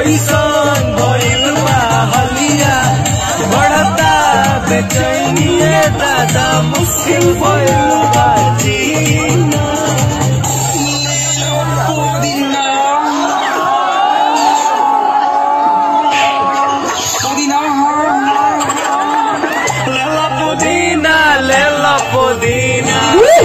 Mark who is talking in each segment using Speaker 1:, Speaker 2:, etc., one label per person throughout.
Speaker 1: कैसन भइल बा हलिया बढ़ता बेचैनिए दादा मुश्किल भइल बा जीना लेला पुदीना लेला पुदीना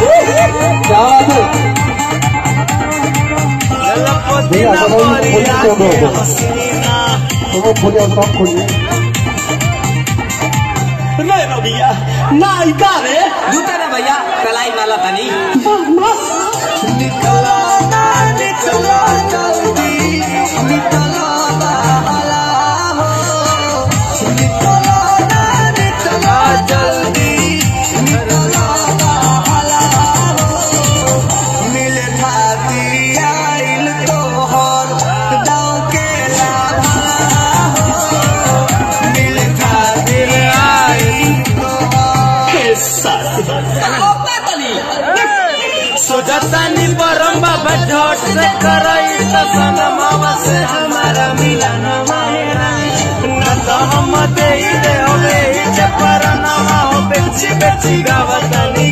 Speaker 1: लेला पुदीना मरिया के हसीना
Speaker 2: Todo खोलिए सब खोलिए
Speaker 1: नहीं रो भैया ना इका रे
Speaker 3: जूता रे भैया कलाई वाला तनी
Speaker 1: निकला ना निकला जल्दी निकला बाला हो निकला ना निकला जल्दी निकला बाला हो मिले खाती आइल तोहर दाव के लाभा हो मिले खाती आइल तोहर सोचतानी परम बाबा झट से करई त सनमवा से हमारा मिलन मायरा न तो हम दे दे होवे जे परनवा हो बेची बेची गावतनी